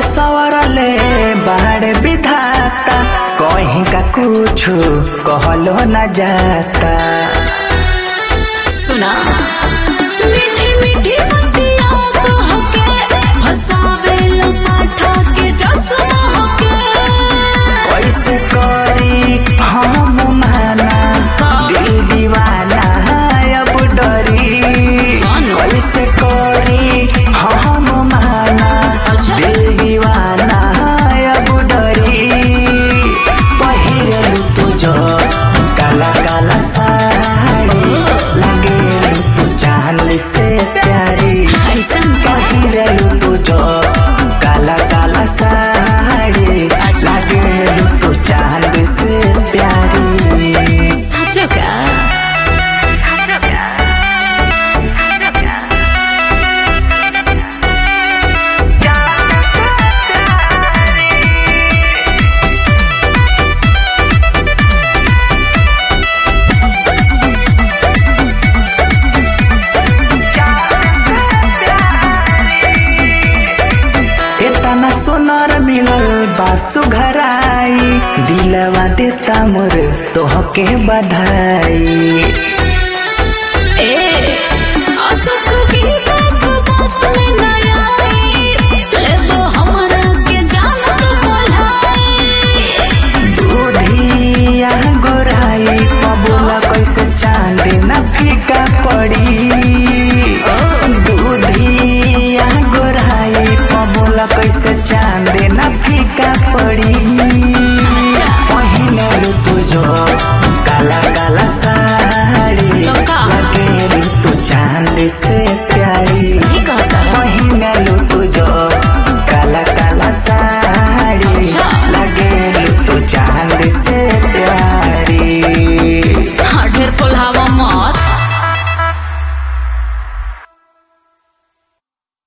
सवरले बाड़ विधाता कहीं का कुछ कहलो न जाता सुना मीठी मीठी बतिया कह के फसावे लपाठा के जसमा होके कैसे करी हम माना दिल दीवाना अब डरी कैसे करी हम माना दिल दीवाना अब डरी पहिरलू तुझो काला काला साड़ी लगे तू चांद से प्यारी ऐसन का पहिरलू तुझो काला काला साड़ी लगे तू चांद से प्यारी साचो का इतना सोनर मिलल बासु घराई दिलवा देता मोर तोहके बधाई ए असक की बात बात में न आई लेबो हमरा के जानत बोलाई दूधिया गोराई पबोला कैसे चांद न फीका पड़ी दूधिया गोराई पबोला कैसे चांद न फीका पड़ी पहिने तुझो